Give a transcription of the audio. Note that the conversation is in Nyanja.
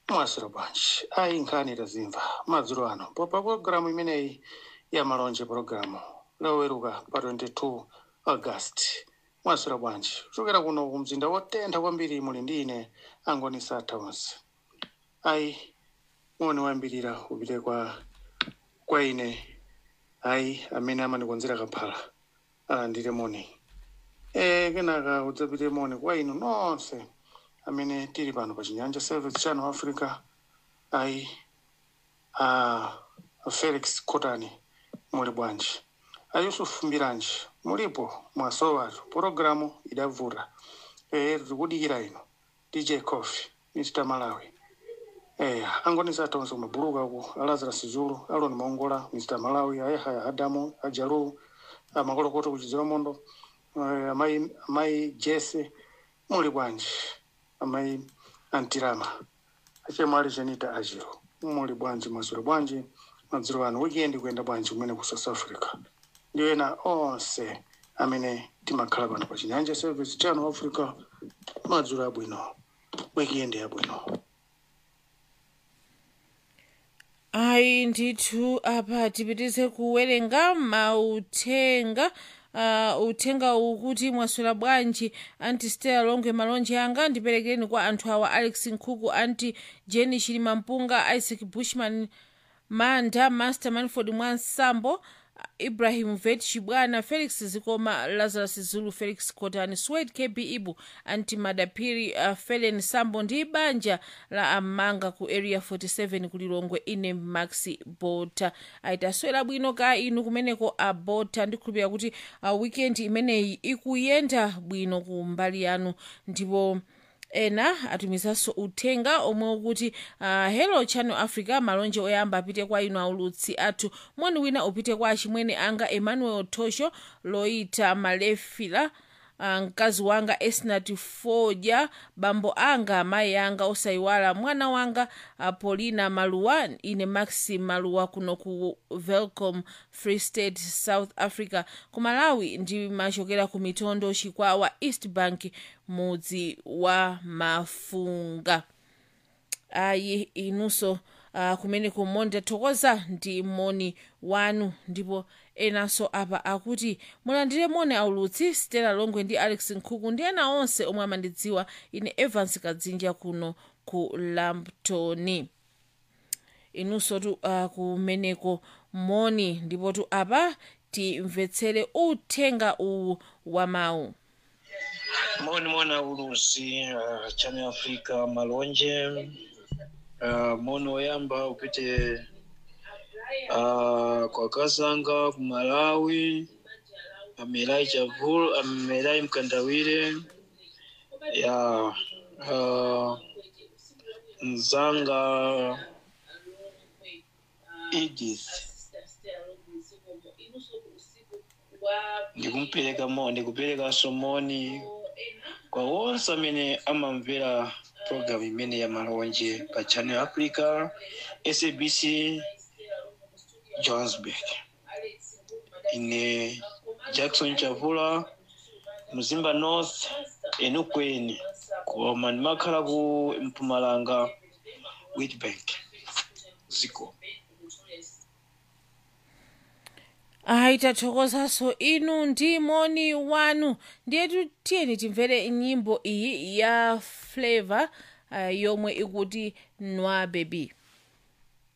mwasira bwanji ayi nkhani tazimva madzulo ano popa pologalamu imeneyi ya malonje pologalamu loweruka pa 22 august mwasira bwanji kuchokera kuno ku mzinda wotentha kwambiri muli ndi ine angoni satha onse ayi moni wayambirira upite kwa kwa ine ayi amene amandikonzera kaphala alandire moni e kenaka udzapite moni kwa inu nonse amene tili pano pa chinyanja service channel africa ayi a felix kotani muli bwanji a yusuf mbiranji mulipo mwasowatu pologalamu idavuta e tikudikira ino dj coffee mr malawi Eh, angoni satonse kumabuluka uku alazarus zulu aloni maongola mr malawi ayahaya adamu ajalu amakolokoto kuchidzera mondo eh, amayi amayi jese muli bwanji amayi antirama achemwali chenita ajiro muli bwanji masura bwanji madzulo ano weekend kuyenda bwanji kumene ku south africa ndiyo ena onse amene timakhala pano pa chinyanja service channel africa madzulo abwino weekend yabwino ayi ndithu apa tipitize kuwerenga mauthenga uh, uthenga ukuti mwaswera bwanji anti stella longwe malonje anga ndiperekereni kwa anthu awa alex nkhuku anti jenny chilima mpunga isaac bushman manda master manford mwansambo ibrahim vet chibwana felix zikoma lazarus zulu felix kotani swed kb ibu anti madapiri uh, felen sambo ndi banja la amanga ku area 47 kulilongwe ine maxi bota aitaswera bwino ka inu kumeneko abota ndikhulupirira kuti uh, weekend imeneyi ikuyenda bwino ku mbali yanu ndipo ena atumizanso uthenga omwe ukuti uh, hello channel africa malonje oyamba apite kwa inu aulutsi athu moni wina upite kwa achimwene anga emmanuel tosho loita malefila uh, mkazi wanga esnat foja bambo anga amayi anga osayiwala mwana wanga uh, paulina maluwa ine maxi maluwa kuno ku velcom free state south africa ku malawi ndimachokera ku mitondo chikwawa east bank mudzi wa mafunga ayi inunso uh, kumene kumonda thokoza ndi moni wanu ndipo enanso apa akuti mulandire moni aulutsi stella longwe ndi alex nkhuku ndi ena onse omwe amandidziwa ine evans kadzinja kuno ku lamptoni inunso tu uh, kumeneko moni ndipo tu apa timvetsere uthenga uwu wa mawu moni mona ulusi uh, channel africa malonje uh, moni oyamba upite uh, kwa kazanga ku malawi amelai chavul amelai mkandawire ya uh, mzanga edith ndikumpereka mo ndikupereka somoni kwa wonse amene amamvera program imene ya malonje pa channel africa sabc johannesburg ine jackson chavula mzimba north enukweni koma ndimakhala ku mpumalanga witbank ziko ayi tathokozanso inu ndi moni wanu ndiyetu tiyeni timvere nyimbo iyi ya flavor uh, yomwe ikuti nwa baby